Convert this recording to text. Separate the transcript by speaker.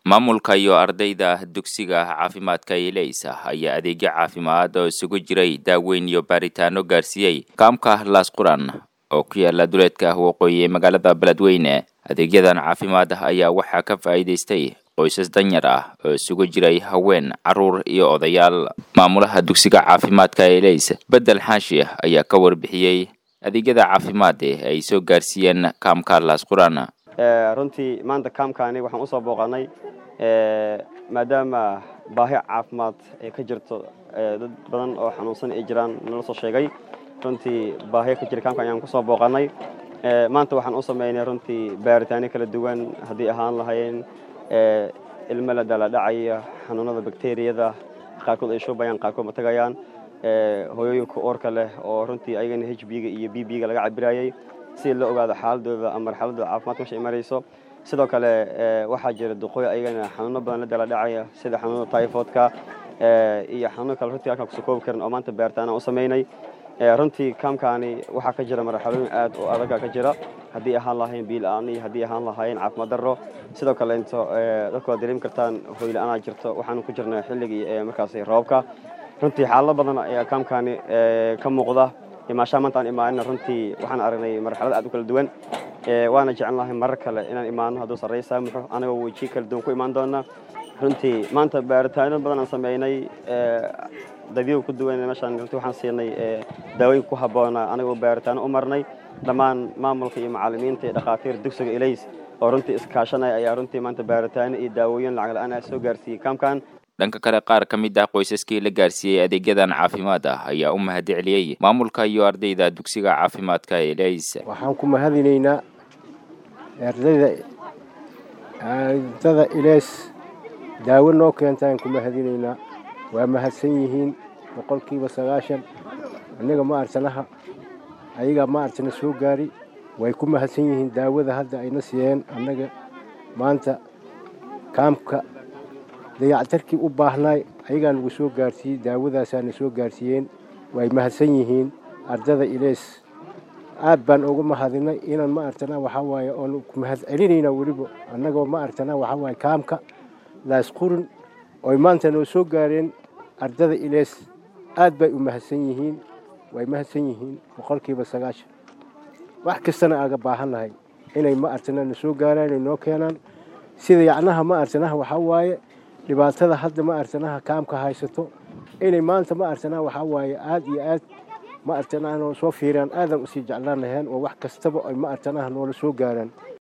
Speaker 1: maamulka iyo ardayda dugsiga caafimaadka eleysa ayaa adeegyo caafimaad oo isugu jiray daaweyn iyo baaritaano gaarsiiyey kaamka laas quran oo ku yaala duleedka waqooyi ee magaalada beledweyne adeegyadan caafimaad ayaa waxaa ka faa'iidaystay qoysas danyar ah oo isugu jiray haween carruur iyo odayaal maamulaha dugsiga caafimaadka eleys bedel xaashi ayaa ka warbixiyey adeegyada caafimaad ee ay soo gaarsiiyeen kaamka laas quran
Speaker 2: runtii maanta kaamkaani waxaan usoo booqanay maadaama baahi caafimaad ay ka jirto dad badan oo xanuunsan ay jiraan nala soo sheegay runtii baahi ka jira kaamka ayaan kusoo booqanay maanta waxaan u sameynay runtii baaritaano kala duwan haddii ahaan lahayn ilmo la daladhacaya xanuunada bakteriyada qaarkood ay shubayaan qaarkood ma tagayaan hooyooyinka oorka leh oo runtii ayagana h b-ga iyo b b-ga laga cabirayay si la ogaado xaaladooda ama marxaladooda caafimaadka mesha ay marayso sidoo kale waxaa jira duqooy ayagana xanuuno badan la daladhacaya sida xanuunada typhoidka iyo xanuuno kale runtii halkaan kusoo koobi karin oo maanta baaritaana u sameynay runtii kaamkaani waxaa ka jira marxalooyin aad oo adaga ka jira haddii ahaan lahayn biila-aan iyo haddii ahaan lahayn caafimaad darro sidoo kale into dadku waad dareemi kartaan hoyla-aanaa jirto waxaanu ku jirnaa xilligii markaasi roobka runtii xaalado badan ayaa kaamkaani ka muuqda imaashaa maanta aan imaanina runtii waxaan aragnay marxalad aad u kala duwan waana jecel lahay marar kale inaan imaano hadduu sarrey saamuxo anagoo weji kala duwan ku imaan doona runtii maanta baaritaano badan aan sameynay dadyo ku duwan meeshaan runtii waxaan siinay daawooyin ku habboona anagoo baaritaano u marnay dhammaan maamulka iyo macallimiinta iyo dhakhaatiir dugsiga elays oo runtii iskaashanaya ayaa runtii maanta baaritaano iyo daawooyin lacag la-aan ah soo gaarsiiyey kaamkan
Speaker 1: dhanka kale qaar ka mid ah qoysaskii la gaarsiiyey adeegyadan caafimaad ah ayaa u mahad celiyey maamulka iyo ardayda dugsiga caafimaadka elays
Speaker 3: waxaan ku mahadinaynaa ardayda ardada ilays daawo noo keentaan ku mahadinaynaa waa mahadsan yihiin boqolkiiba sagaashan annaga ma artanaha ayagaa ma artana soo gaari way ku mahadsan yihiin daawada hadda ayna siiyeen annaga maanta kaamka dayactarkii u baahnaay ayagaa nagu soo gaarsiiyey daawadaasaana soo gaarsiiyeen way mahadsan yihiin ardada ilays aad baan uga mahadinay inaan ma artana waxaa waaye oon ku mahad celinaynaa weliba annagoo ma artana waxaa waaye kaamka laasqurin oy maanta noo soo gaareen ardada ilays aad bay u mahadsan yihiin way mahadsan yihiin boqolkiiba sagaashan wax kastana aaga baahannahay inay ma artana na soo gaaraan ay noo keenaan sida yacnaha ma artanaha waxaa waaye dhibaatada hadda ma artanaha kaamka haysato inay maanta ma artanaha waxaa waaye aad iyo aad ma artanaha noo soo fiiraan aadan usii jeclaan laheen oo wax kastaba ay ma artanaha noola soo gaaraan